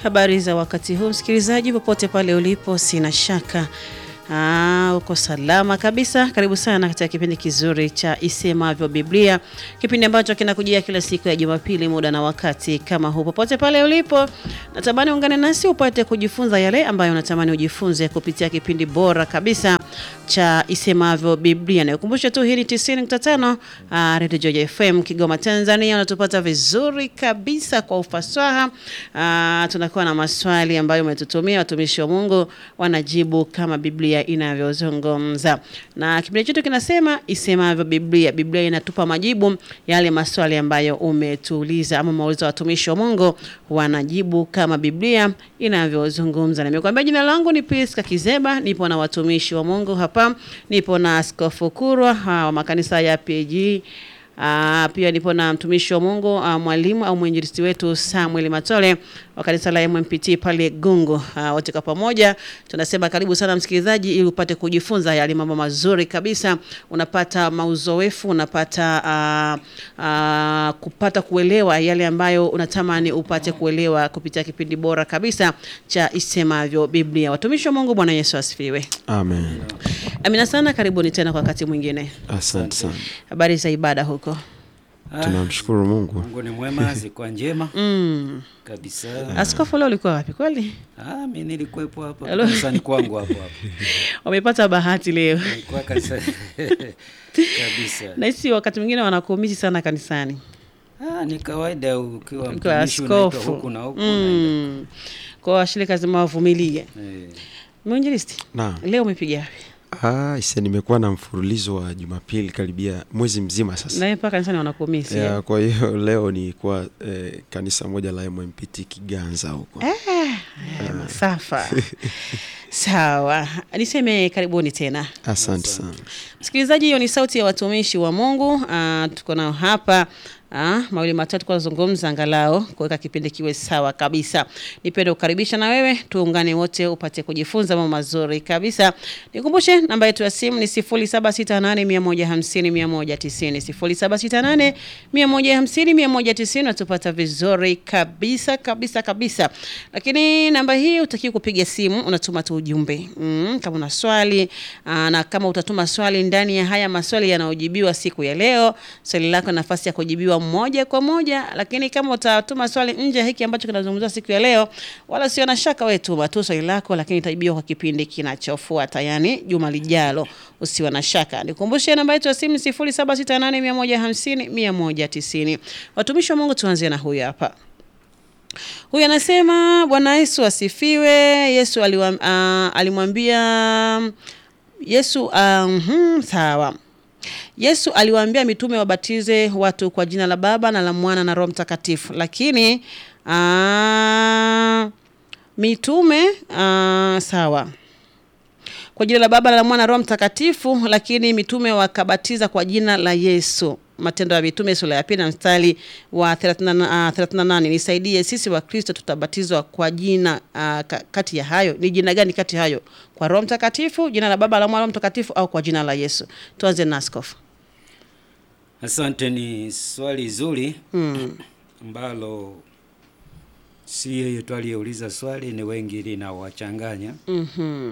Habari za wakati huu msikilizaji, popote pale ulipo, sina shaka Aa, uko salama kabisa. Karibu sana katika kipindi kizuri cha Isemavyo Biblia, kipindi ambacho kinakujia kila siku ya Jumapili muda na wakati kama huu. Popote pale ulipo, natamani ungane nasi upate kujifunza yale ambayo unatamani ujifunze kupitia kipindi bora kabisa cha Isemavyo Biblia. Nikukumbushe tu hii ni 90.5 uh, Radio Joy FM Kigoma, Tanzania. Unatupata vizuri kabisa kwa ufasaha. Uh, tunakuwa na maswali ambayo umetutumia watumishi wa Mungu wanajibu kama Biblia inavyozungumza, na kipindi chetu kinasema Isemavyo Biblia. Biblia inatupa majibu yale maswali ambayo umetuuliza ama maulizo, watumishi wa Mungu wanajibu kama Biblia inavyozungumza. Nimekuambia jina langu ni Priska Kizeba, nipo na watumishi wa Mungu hapa, nipo na Askofu Kurwa wa makanisa ya PG Aa, pia nipo na mtumishi wa Mungu uh, mwalimu au mwinjilisti wetu Samuel Matole wa kanisa la MMPT pale Gungu. Uh, wote kwa pamoja tunasema karibu sana msikilizaji, ili upate kujifunza yale mambo mazuri kabisa, unapata mauzoefu, unapata uh, uh, kupata kuelewa yale ambayo unatamani upate kuelewa kupitia kipindi bora kabisa cha Isemavyo Biblia. Watumishi wa Mungu, Bwana Yesu asifiwe. Amen. Amina sana, karibuni tena kwa wakati mwingine. Asante sana. Habari za ibada huko? Tunamshukuru Mungu. Mungu ni mwema, zikuwa njema Mm. kabisa. Askofu, leo ulikuwa wapi kweli? Ah, mimi nilikuwepo hapa Hello. kanisani kwangu hapo hapo. Wamepata bahati leo. Nilikuwa kanisa kabisa. Nahisi wakati mwingine wanakumisi sana kanisani Ah, ni kawaida ukiwa kwa mtumishi unaitwa askofu. huku na huku. Mm. Kwa washirika lazima wavumilie. unaenda. Eh. Mwinjilisti, Naam. leo umepiga wapi? Ah, ise nimekuwa na mfululizo wa Jumapili karibia mwezi mzima sasa. Nawe mpaka kanisani wanakumisi. Ya, kwa hiyo leo nilikuwa eh, kanisa moja la MMPT Kiganza huko. Eh, masafa. Sawa, niseme karibuni tena. Asante sana. Msikilizaji, hiyo ni sauti ya watumishi wa Mungu. Ah, tuko nao hapa ah, mawili matatu kwa kuzungumza, angalau kuweka kipindi kiwe sawa kabisa. Nipende kukaribisha na wewe tuungane wote upate kujifunza mambo mazuri kabisa. Nikumbushe namba yetu ya simu ni 0768150190 0768 150 natupata vizuri kabisa kabisa kabisa. Lakini namba hii utakiwa kupiga simu, unatuma tu ujumbe mm, kama una swali aa, na kama utatuma swali ndani ya haya maswali yanayojibiwa siku ya leo, swali lako nafasi ya kujibiwa moja kwa moja. Lakini kama utatuma swali nje ya hiki ambacho kinazungumziwa siku ya leo, wala sio na shaka, wewe tuma tu swali lako, lakini itajibiwa kwa kipindi kinachofuata, yani juma lijalo. Usiwe na shaka. Nikumbushe namba yetu ya simu 0768150190. Watumishi wa Mungu, tuanzie na huyu hapa. Huyu anasema Bwana Yesu asifiwe. Yesu aliwa, uh, alimwambia Yesu uh, hmm, sawa. Yesu aliwaambia mitume wabatize watu kwa jina la Baba na la Mwana na Roho Mtakatifu, lakini uh, mitume uh, sawa kwa jina la Baba na la Mwana na Roho Mtakatifu, lakini mitume wakabatiza kwa jina la Yesu. Matendo ya Mitume sura ya pili na mstari wa 38. Uh, 38. Nisaidie sisi wa Kristo tutabatizwa kwa jina uh, ka- kati ya hayo ni jina gani kati ya hayo? Kwa Roho Mtakatifu, jina la Baba la Mwana Roho Mtakatifu, au kwa jina la Yesu? Tuanze na askofu. Asante, ni swali zuri ambalo si yeye tu aliyeuliza swali, ni wengi linawachanganya. Mhm.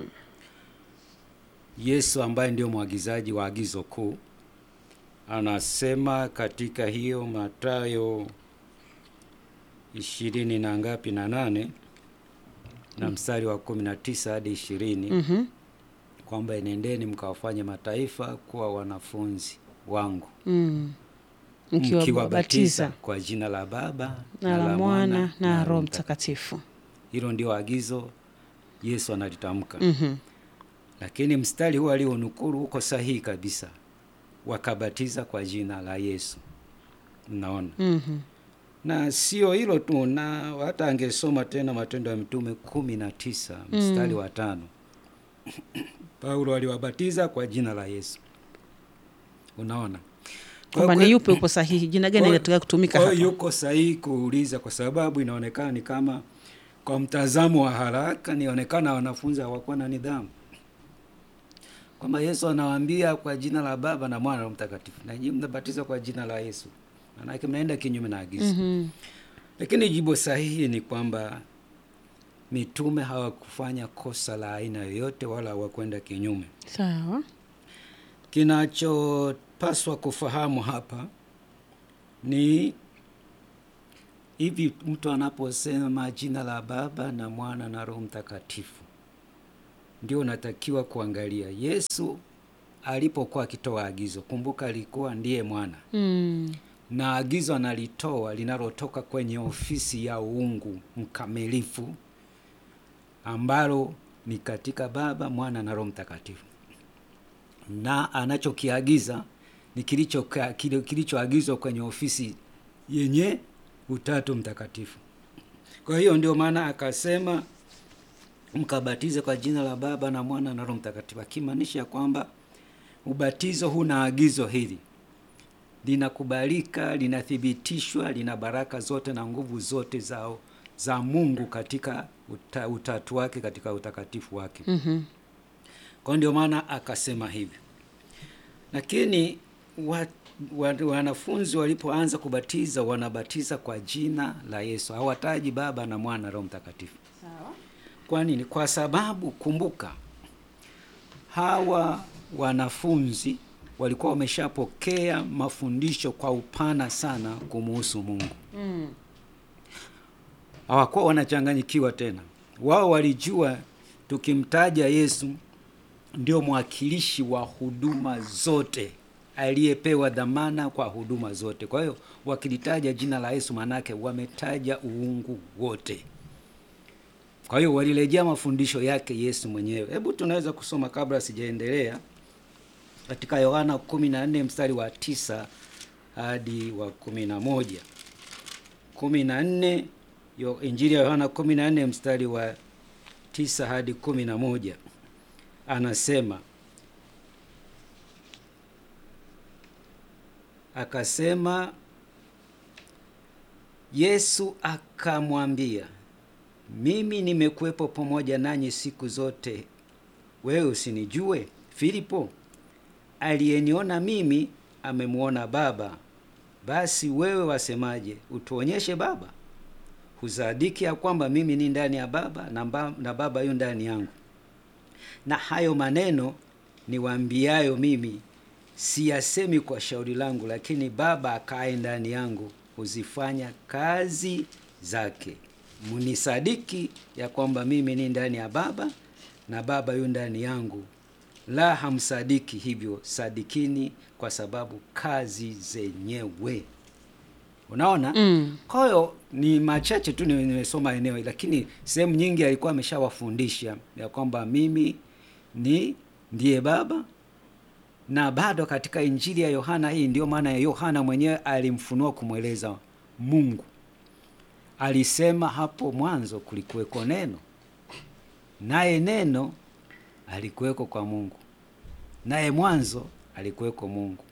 Yesu ambaye ndio mwagizaji wa agizo kuu anasema katika hiyo Mathayo ishirini na ngapi na nane na mstari wa kumi na tisa hadi ishirini Mhm. kwamba enendeni mkawafanye mataifa kuwa wanafunzi wangu Mm. mkiwabatiza Mkiwabatiza kwa jina la Baba na la Mwana na Roho Mtakatifu. Hilo ndio agizo Yesu analitamka. Mhm. Lakini mstari huu alionukuru uko sahihi kabisa, wakabatiza kwa jina la Yesu. Unaona, Mhm. na sio hilo tu, na hata angesoma tena Matendo ya Mitume kumi na tisa mstari wa tano Paulo aliwabatiza kwa jina la Yesu. Unaona Kwamba Kwa- ni yupi upo sahihi, jina gani kwa- linataka kutumika kwa hapa? hiyo yuko sahihi kuuliza, kwa sababu inaonekana ni kama kwa mtazamo wa haraka nionekana wanafunzi hawakuwa na nidhamu, kwamba Yesu anawaambia kwa jina la Baba na Mwana na Roho Mtakatifu, na nyinyi mnabatizwa kwa jina la Yesu, maanake mnaenda kinyume na agizo. Mhm. Lakini jibu sahihi ni kwamba mitume hawakufanya kosa la aina yoyote wala hawakwenda kinyume. Sawa. Kinachopaswa kufahamu hapa ni hivi, mtu anaposema jina la Baba na Mwana na Roho Mtakatifu, ndio unatakiwa kuangalia Yesu alipokuwa akitoa agizo. Kumbuka, alikuwa ndiye mwana Mm. na agizo analitoa linalotoka kwenye ofisi ya uungu mkamilifu ambalo ni katika Baba, Mwana na Roho Mtakatifu, na anachokiagiza ni kilicho kile kilichoagizwa kwenye ofisi yenye Utatu Mtakatifu. Kwa hiyo ndio maana akasema mkabatize kwa jina la Baba na Mwana na Roho Mtakatifu, akimaanisha kwamba ubatizo huna agizo hili linakubalika, linathibitishwa, lina baraka zote na nguvu zote za, za Mungu katika uta, utatu wake katika utakatifu wake. Mhm. Kwa ndio maana akasema hivyo, lakini wa, wa, wanafunzi walipoanza kubatiza wanabatiza kwa jina la Yesu, hawataji Baba na Mwana na Roho Mtakatifu. Sawa. Kwa nini? Kwa sababu kumbuka, hawa wanafunzi walikuwa wameshapokea mafundisho kwa upana sana kumuhusu Mungu. Mm. Hawakuwa wanachanganyikiwa tena. Wao walijua tukimtaja Yesu ndio mwakilishi wa huduma zote aliyepewa dhamana kwa huduma zote. Kwa hiyo wakilitaja jina la Yesu, manake wametaja uungu wote. Kwa hiyo walirejea mafundisho yake Yesu mwenyewe. Hebu tunaweza kusoma kabla sijaendelea katika Yohana 14 mstari wa tisa hadi wa kumi na moja. kumi na nne yo Injili ya Yohana 14 mstari wa tisa hadi kumi na moja anasema akasema, Yesu akamwambia, mimi nimekuwepo pamoja nanyi siku zote, wewe usinijue Filipo? Aliyeniona mimi amemwona Baba. Basi wewe wasemaje, utuonyeshe Baba? Husadiki ya kwamba mimi ni ndani ya Baba na, ba, na Baba yu ndani yangu? Na hayo maneno niwaambiayo mimi siyasemi kwa shauri langu, lakini Baba akae ndani yangu huzifanya kazi zake. Mnisadiki ya kwamba mimi ni ndani ya Baba na Baba yu ndani yangu. La, hamsadiki hivyo, sadikini kwa sababu kazi zenyewe. Unaona? Mm. Kwa hiyo ni machache tu ni- nimesoma eneo, lakini sehemu nyingi alikuwa ameshawafundisha ya kwamba mimi ni ndiye Baba, na bado katika Injili ya Yohana hii, ndio maana ya Yohana mwenyewe alimfunua kumweleza Mungu. Alisema hapo mwanzo kulikuweko neno, naye neno alikuweko kwa Mungu, naye mwanzo alikuweko Mungu.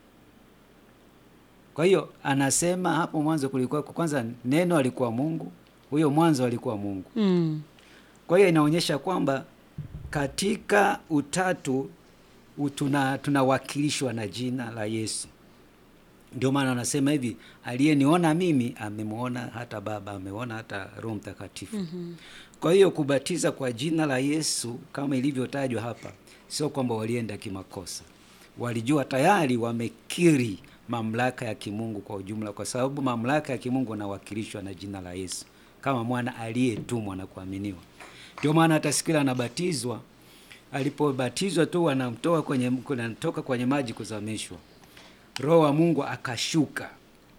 Kwa hiyo anasema hapo mwanzo kulikuweko, kwanza neno alikuwa Mungu, huyo mwanzo alikuwa Mungu. Mm. Kwa hiyo inaonyesha kwamba katika utatu u- tuna tunawakilishwa na jina la Yesu. Ndio maana anasema hivi, aliyeniona mimi amemwona hata Baba, ameona hata Roho Mtakatifu. Kwa hiyo kubatiza kwa jina la Yesu kama ilivyotajwa hapa, sio kwamba walienda kimakosa. Walijua tayari wamekiri mamlaka ya kimungu kwa ujumla, kwa sababu mamlaka ya kimungu anawakilishwa na jina la Yesu kama mwana aliyetumwa na kuaminiwa. Ndio maana hata siku ile anabatizwa, alipobatizwa tu wanamtoa kwenye kunatoka kwenye maji kuzamishwa, Roho wa Mungu akashuka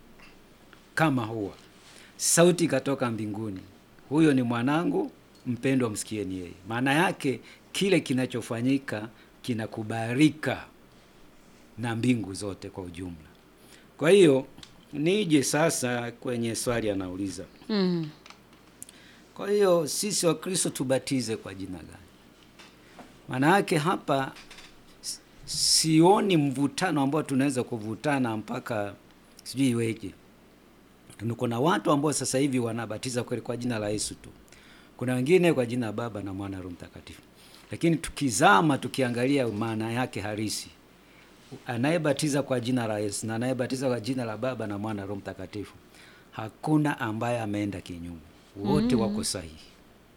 kama huwa, sauti ikatoka mbinguni, huyo ni mwanangu mpendwa, msikieni yeye. Maana yake kile kinachofanyika kinakubalika na mbingu zote kwa ujumla. Kwa hiyo nije sasa kwenye swali anauliza, Mm. kwa hiyo sisi Wakristo tubatize kwa jina gani? Maana yake hapa s- sioni mvutano ambao tunaweza kuvutana mpaka sijui iweje. Kuna watu ambao sasa hivi wanabatiza kweli kwa jina la Yesu tu, kuna wengine kwa jina la Baba na Mwana na Roho Mtakatifu, lakini tukizama tukiangalia maana yake halisi anayebatiza kwa jina la Yesu na anayebatiza kwa jina la Baba na Mwana na Roho Mtakatifu, hakuna ambaye ameenda kinyume, wote wako sahihi.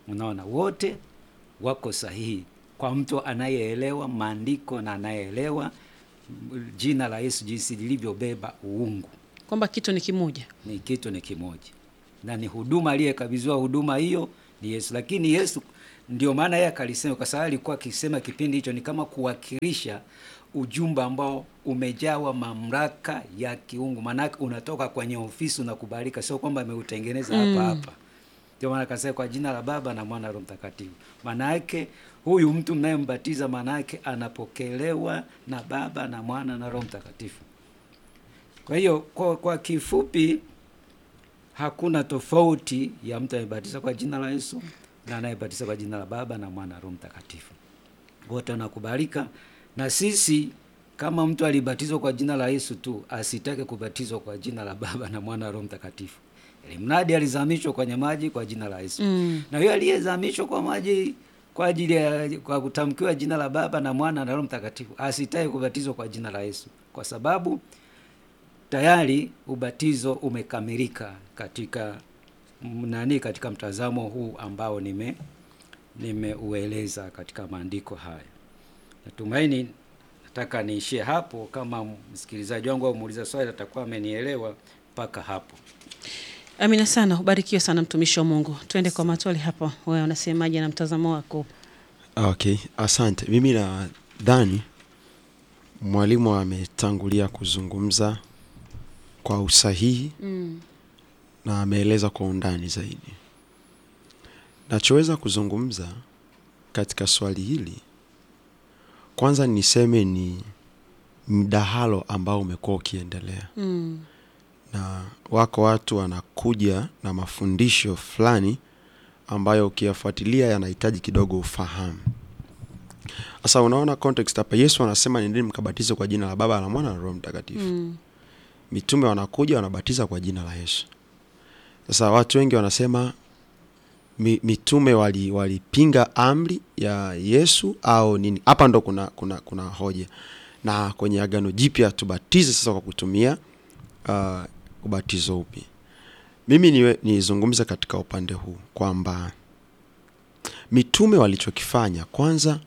Unaona, wote wako sahihi kwa mtu anayeelewa maandiko na anayeelewa mm, jina la Yesu jinsi lilivyobeba uungu kwamba kitu ni kimoja. ni kitu ni kimoja na ni huduma aliyekabidhiwa huduma hiyo ni Yesu. Lakini Yesu ndio maana yeye akalisema, kwa sababu alikuwa akisema kipindi hicho ni kama kuwakilisha ujumbe ambao umejawa mamlaka ya kiungu, maanake unatoka kwenye ofisi unakubalika, sio kwamba ameutengeneza hapa hapa. Ndio maana akasema kwa jina la Baba na Mwana na Roho Mtakatifu. Maana yake huyu mtu mnayembatiza, maana yake anapokelewa na Baba na Mwana na Roho Mtakatifu. Kwa hiyo kwa, kwa kifupi hakuna tofauti ya mtu anayebatiza kwa jina la Yesu na anayebatiza kwa jina la Baba na Mwana na Roho Mtakatifu. Wote wanakubalika, na sisi kama mtu alibatizwa kwa jina la Yesu tu asitake kubatizwa kwa jina la Baba na Mwana na Roho Mtakatifu, ili mradi alizamishwa kwenye maji kwa jina la Yesu Mm. na huyo aliyezamishwa kwa maji kwa ajili ya kwa kutamkiwa jina la Baba na Mwana na Roho Mtakatifu asitake kubatizwa kwa jina la Yesu, kwa sababu tayari ubatizo umekamilika katika m- nani, katika mtazamo huu ambao nime nimeueleza katika maandiko haya. Natumaini nataka niishie hapo. Kama msikilizaji wangu au muuliza swali atakuwa amenielewa mpaka hapo. Amina sana, ubarikiwe sana mtumishi wa Mungu. Twende kwa matwali hapo, wewe unasemaje na mtazamo wako? Okay, asante. Mimi nadhani mwalimu ametangulia kuzungumza kwa usahihi Mm. na ameeleza kwa undani zaidi. Nachoweza kuzungumza katika swali hili, kwanza niseme ni mdahalo ambao umekuwa ukiendelea Mm. na wako watu wanakuja na mafundisho fulani ambayo ukiyafuatilia yanahitaji kidogo ufahamu. Sasa unaona context hapa, Yesu anasema nendeni mkabatize kwa jina la Baba la Mwana na Roho Mtakatifu. Mm. Mitume wanakuja wanabatiza kwa jina la Yesu. Sasa watu wengi wanasema mi, mitume wali walipinga amri ya Yesu au nini? Hapa ndo kuna, kuna, kuna hoja na kwenye Agano Jipya tubatize sasa kwa kutumia uh, ubatizo upi? Mimi niwe- nizungumze katika upande huu kwamba mitume walichokifanya kwanza,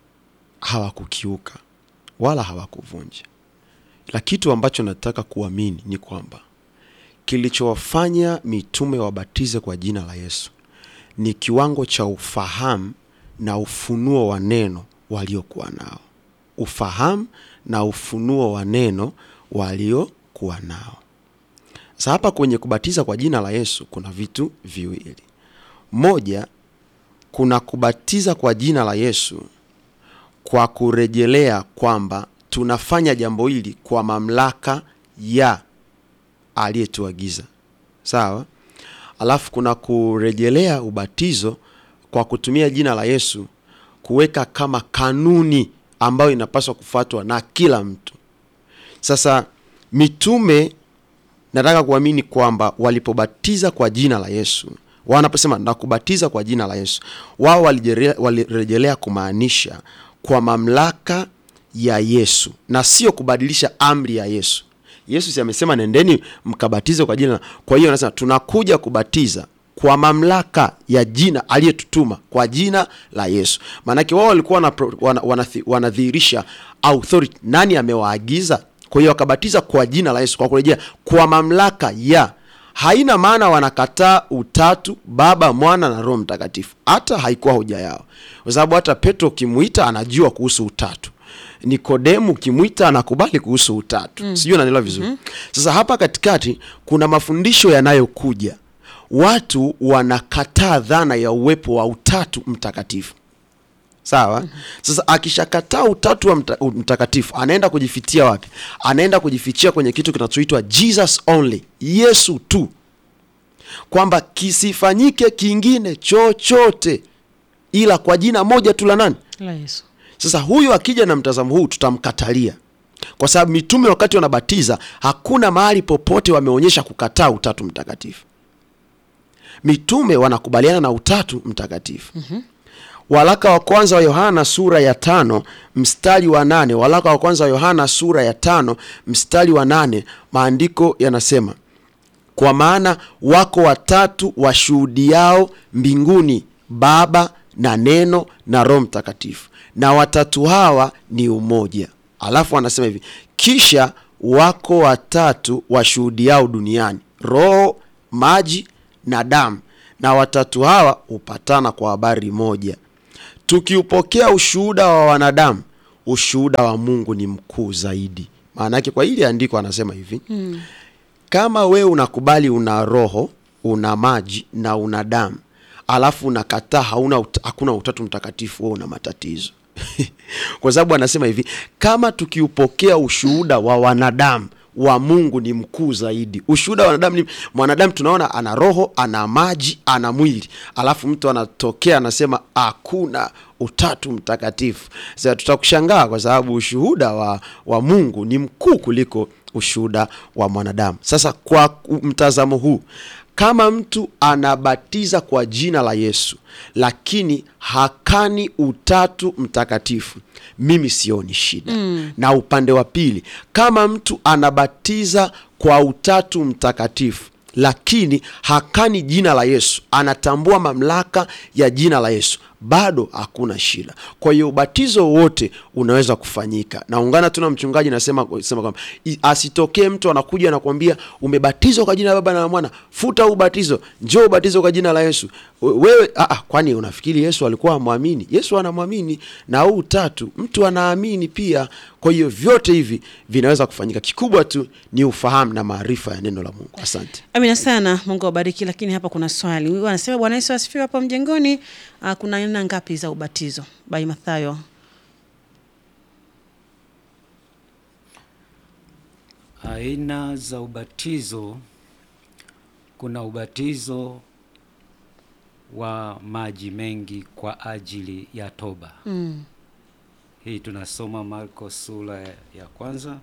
hawakukiuka wala hawakuvunja, la kitu ambacho nataka kuamini ni kwamba kilichowafanya mitume wabatize kwa jina la Yesu ni kiwango cha ufahamu na ufunuo wa neno waliokuwa nao, ufahamu na ufunuo wa neno waliokuwa nao. Sasa hapa kwenye kubatiza kwa jina la Yesu kuna vitu viwili. Moja, kuna kubatiza kwa jina la Yesu kwa kurejelea kwamba tunafanya jambo hili kwa mamlaka ya aliyetuagiza. Sawa? Alafu kuna kurejelea ubatizo kwa kutumia jina la Yesu kuweka kama kanuni ambayo inapaswa kufuatwa na kila mtu. Sasa mitume nataka kuamini kwamba walipobatiza kwa jina la Yesu, wanaposema na kubatiza kwa jina la Yesu, wao walijere- walirejelea kumaanisha kwa mamlaka ya Yesu na sio kubadilisha amri ya Yesu. Yesu si amesema nendeni mkabatize kwa jina. la-" Kwa hiyo anasema tunakuja kubatiza kwa mamlaka ya jina aliyetutuma kwa jina la Yesu. Maanake wao walikuwa wana- wana- wanathi- wanadhihirisha authority, nani amewaagiza. Kwa hiyo wakabatiza kwa jina la Yesu kwa kurejea kwa mamlaka ya haina maana wanakataa utatu Baba, Mwana na Roho Mtakatifu. Hata haikuwa hoja yao, kwa sababu hata Petro ukimwita anajua kuhusu utatu. Nikodemu ukimwita anakubali kuhusu utatu. mm. Sijui unanielewa vizuri. Sasa hapa katikati kuna mafundisho yanayokuja, watu wanakataa dhana ya uwepo wa utatu mtakatifu. Sawa. Sasa akishakataa utatu wa mta, mtakatifu anaenda kujifitia wapi? Anaenda kujifichia kwenye kitu kinachoitwa Jesus only, Yesu tu, kwamba kisifanyike kingine chochote ila kwa jina moja tu la nani? La Yesu. Sasa huyu akija na mtazamo huu tutamkatalia, kwa sababu mitume wakati wanabatiza hakuna mahali popote wameonyesha kukataa utatu mtakatifu. Mitume wanakubaliana na utatu mtakatifu. Waraka wa kwanza wa Yohana sura ya tano mstari wa nane waraka wa kwanza wa Yohana sura ya tano mstari wa nane maandiko yanasema kwa maana wako watatu washuhudiao mbinguni, Baba na Neno na Roho Mtakatifu, na watatu hawa ni umoja. Alafu anasema hivi, kisha wako watatu washuhudiao duniani, roho, maji na damu, na watatu hawa hupatana kwa habari moja. Tukiupokea ushuhuda wa wanadamu, ushuhuda wa Mungu ni mkuu zaidi. Maana yake kwa hili andiko anasema hivi kama wewe unakubali una roho una maji na una damu alafu unakataa hauna ut hakuna utatu mtakatifu, wewe una matatizo kwa sababu anasema hivi, kama tukiupokea ushuhuda wa wanadamu wa Mungu ni mkuu zaidi. Ushuhuda wa wanadamu ni mwanadamu, tunaona ana roho, ana maji, ana mwili, alafu mtu anatokea anasema hakuna utatu mtakatifu. Sasa tutakushangaa kwa sababu ushuhuda wa, wa Mungu ni mkuu kuliko ushuhuda wa mwanadamu. Sasa kwa mtazamo huu kama mtu anabatiza kwa jina la Yesu lakini hakani utatu mtakatifu, mimi sioni shida mm. Na upande wa pili, kama mtu anabatiza kwa utatu mtakatifu lakini hakani jina la Yesu, anatambua mamlaka ya jina la Yesu, bado hakuna shida. Kwa hiyo ubatizo wote unaweza kufanyika. Naungana tu na mchungaji nasema sema kwamba asitokee mtu anakuja anakuambia umebatizwa kwa jina la Baba na la Mwana, futa ubatizo, njoo ubatizo kwa jina la Yesu. Wewe a, kwani unafikiri Yesu alikuwa amwamini? Yesu anamwamini na huu utatu mtu anaamini pia. Kwa hiyo vyote hivi vinaweza kufanyika, kikubwa tu ni ufahamu na maarifa ya neno la Mungu. Asante. Amina sana, Mungu awabariki. Lakini hapa kuna swali, huyu anasema Bwana Yesu asifiwe. Hapo mjengoni uh, kuna aina ngapi za ubatizo? Bai Mathayo. Aina za ubatizo, kuna ubatizo wa maji mengi kwa ajili ya toba Mm. hii tunasoma Marko sura ya kwanza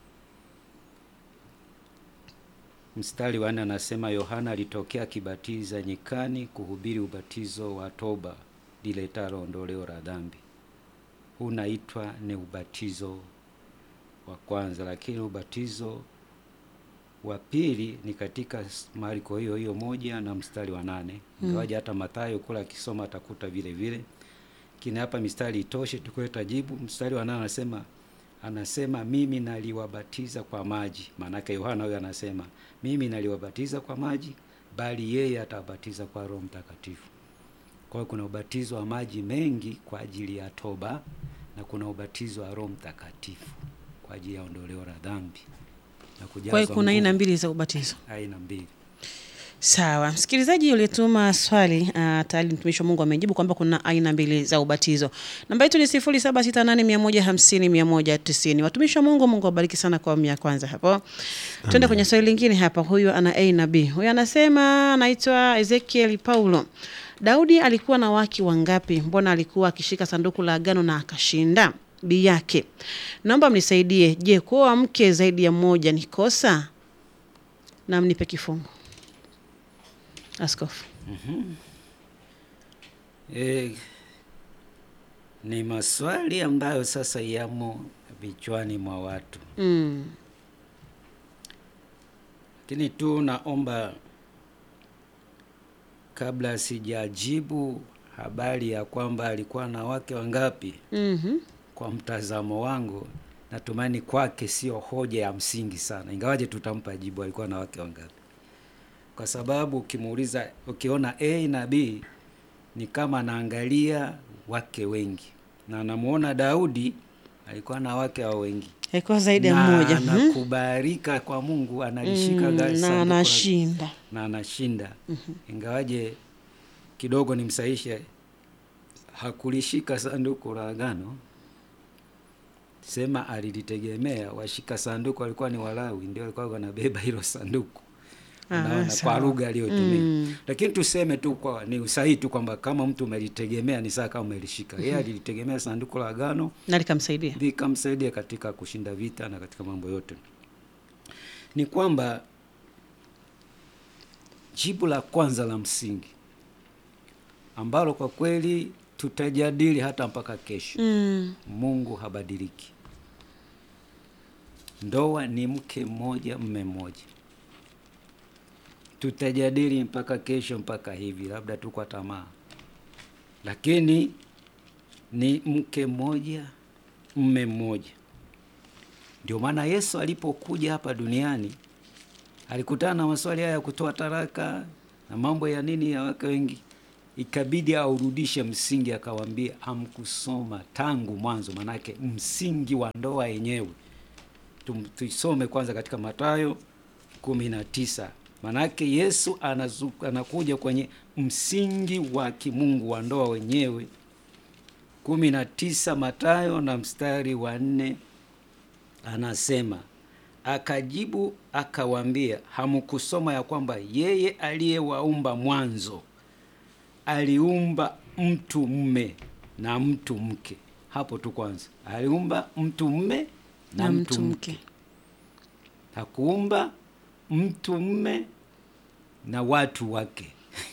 mstari wa nne anasema, Yohana alitokea akibatiza nyikani kuhubiri ubatizo wa toba liletalo ondoleo la dhambi. Huu naitwa ni ubatizo wa kwanza, lakini ubatizo wa pili ni katika Marko hiyo hiyo moja na mstari wa nane ingawaje hata Mathayo kula akisoma atakuta vile vile lakini hapa mistari itoshe tukuleta jibu. Mstari wa nane anasema anasema mimi naliwabatiza kwa maji. Maanake Yohana huyo anasema mimi naliwabatiza kwa maji, bali yeye atawabatiza kwa Roho Mtakatifu. Kwa hiyo kuna ubatizo wa maji mengi kwa ajili ya toba na kuna ubatizo wa Roho Mtakatifu kwa ajili ya ondoleo la dhambi na kujazwa Kwa hiyo kuna aina nguvu. mbili za ubatizo. aina mbili. Sawa, msikilizaji uliyetuma swali uh, tayari mtumishi wa Mungu amejibu kwamba kuna aina mbili za ubatizo. Namba yetu ni sifuri saba sita nane mia moja hamsini mia moja tisini. Watumishi wa Mungu, Mungu awabariki sana kwa awamu ya kwanza hapo. Tuende kwenye swali lingine hapa. Huyu ana A na B. Huyu anasema anaitwa Ezekiel Paulo. Daudi alikuwa na wake wangapi? Mbona alikuwa akishika sanduku la agano na akashinda? B yake, naomba mnisaidie. Je, kuoa mke zaidi ya mmoja ni kosa? Na mnipe kifungu. Askofu. E, ni maswali ambayo sasa yamo vichwani mwa watu, Mm. lakini tu naomba kabla sijajibu habari ya kwamba alikuwa na wake wangapi, Mhm. kwa mtazamo wangu natumani kwake sio hoja ya msingi sana, ingawaje tutampa jibu alikuwa na wake wangapi, kwa sababu ukimuuliza, ukiona A na B ni kama anaangalia wake wengi, na anamuona Daudi alikuwa na wake wa wengi Haikuwa zaidi ya na mmoja. Mhm. anakubalika kwa Mungu, analishika Mm, gari na sanduku la- anashinda. na anashinda ingawaje kidogo nimsaishe, hakulishika sanduku la agano, sema alilitegemea. Washika sanduku walikuwa ni Walawi, ndio walikuwa wanabeba hilo sanduku. Ah, Unaona, sawa. kwa lugha aliyotumia Mm. lakini tuseme tu kwa ni usahihi tu kwamba kama mtu umelitegemea ni saa kama umelishika. Yeye alilitegemea sanduku la agano Na likamsaidia. likamsaidia katika kushinda vita na katika mambo yote. Ni kwamba jibu la kwanza la msingi ambalo kwa kweli tutajadili hata mpaka kesho, Mm. Mungu habadiliki. Ndoa ni mke mmoja, mme mmoja. Tutajadili mpaka kesho, mpaka hivi, labda tu kwa tamaa, lakini ni mke mmoja mme mmoja. Ndio maana Yesu alipokuja hapa duniani alikutana na maswali haya ya kutoa taraka na mambo ya nini ya wake wengi, ikabidi aurudishe msingi, akawaambia hamkusoma tangu mwanzo, manake msingi wa ndoa yenyewe. Tum- Tuisome kwanza katika Mathayo kumi na tisa. Manake Yesu anazu, anakuja kwenye msingi wa kimungu wa ndoa wenyewe. kumi na tisa Mathayo na mstari wa nne anasema akajibu akawaambia, hamkusoma ya kwamba yeye aliyewaumba mwanzo aliumba mtu mme na mtu mke. Hapo tu kwanza, aliumba mtu mme na, Na mtu mtu mke, mke. hakuumba mtu mme na watu wake.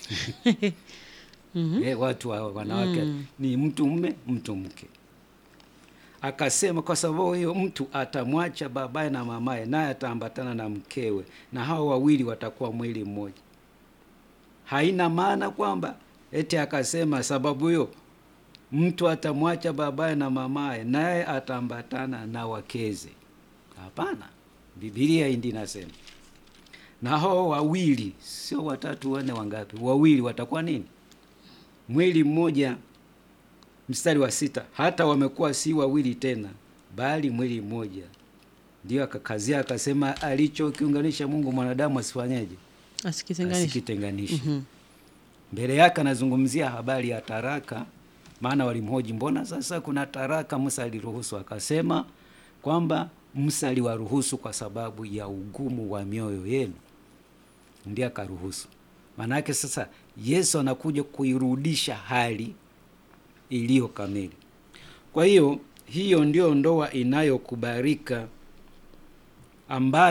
Eh, watu wa wanawake ni mtu mme mtu mke. Akasema kwa sababu hiyo mtu atamwacha babaye na mamaye, naye ataambatana na mkewe, na hao wawili watakuwa mwili mmoja. Haina maana kwamba eti akasema sababu hiyo mtu atamwacha babaye na mamaye, naye ataambatana na wakeze. Hapana, Biblia ndi nasema na hao wawili, sio watatu, wanne, wangapi? Wawili watakuwa nini? Mwili mmoja. Mstari wa sita, hata wamekuwa si wawili tena, bali mwili mmoja. Ndio akakazia akasema, alichokiunganisha Mungu mwanadamu asifanyeje? Asikitenganisha. Asikitenganishe. Mbele yake anazungumzia habari ya taraka, maana walimhoji, mbona sasa kuna taraka Musa aliruhusu? Akasema kwamba Musa aliwaruhusu kwa sababu ya ugumu wa mioyo yenu, ndiye akaruhusu. Maana yake sasa Yesu anakuja kuirudisha hali iliyo kamili. Kwa hiyo hiyo ndio ndoa inayokubalika ambayo